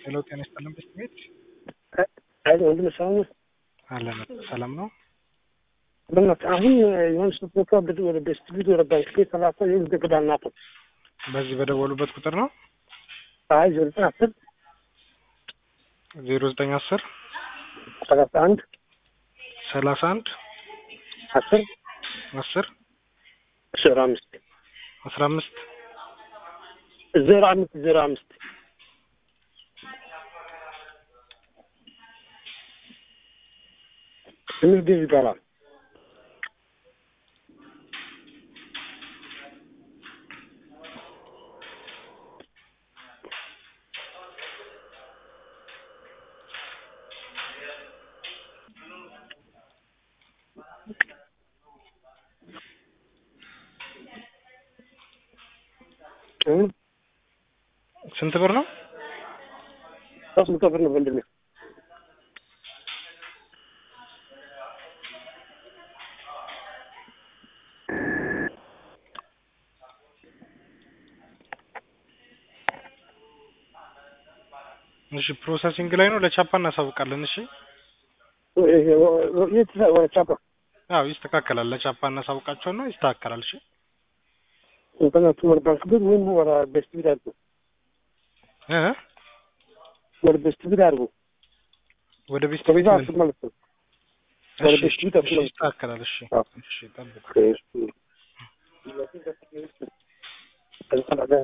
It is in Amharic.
ሄሎ ጤና ይስጥልን ቤት ቤት አይ ወንድም ሰላም ነው። አለን ሰላም ነው። በእናትህ አሁን የሆነ ስልክ ወደ ወደ ዲስትሪቢዩት ወደ ባንክ ቤት ሰላሳ ይሁን ዘግዳና ናት። በዚህ በደወሉበት ቁጥር ነው አይ ዜሮ ዘጠኝ አስር ዜሮ ዘጠኝ አስር ሰላሳ አንድ ሰላሳ አንድ አስር አስር ዜሮ አምስት አስራ አምስት ዜሮ አምስት ዜሮ አምስት ትንሽ ጊዜ ይባላል። ስንት ብር ነው? ሶስት መቶ ብር ነው ወንድሜ። እሺ ፕሮሰሲንግ ላይ ነው። ለቻፓ እናሳውቃለን። እሺ የት ወደ ቻፓ አዎ ይስተካከላል። ለቻፓ እናሳውቃቸውና ይስተካከላል። እሺ እንትናቱ ወደ ባንክ ቤት ወይም ወደ ዲስትሪቢዩት አድርጉ። እ ወደ ዲስትሪቢዩት አድርጉ። ወደ ቤት ከቤዛ ቤት አስር ማለት ነው። ወደ እሺ፣ ዲስትሪቢዩት እሺ፣ አድርጉ። ይስተካከላል። እሺ አዎ። እሺ ጠብቅ። እሺ